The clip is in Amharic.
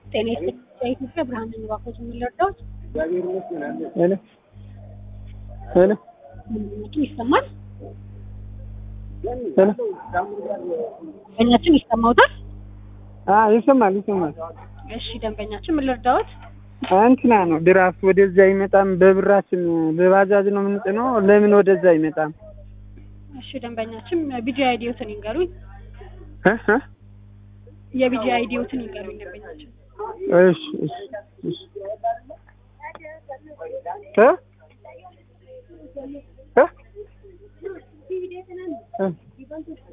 ጤና ይስጥልኝ የኢትዮጵያ ብርሃን ንባኮች የሚለርዳዎች ሄሎ ሄሎ ደንበኛችን ይሰማል? ሄሎ ደንበኛችን ይሰማውታል? አ ይሰማል ይሰማል። እሺ ደንበኛችን ምን ልርዳዎት? እንትና ነው ድራፍት ወደዛ አይመጣም። በብራችን በባጃጅ ነው የምንጭነው። ለምን ወደዛ አይመጣም? እሺ ደንበኛችን ቢጂ አይዲዮትን ይንገሩኝ። እ እ የቢጂ አይዲዮትን ይንገሩኝ ደንበኛችን። እሺ እሺ እሺ እ እ እ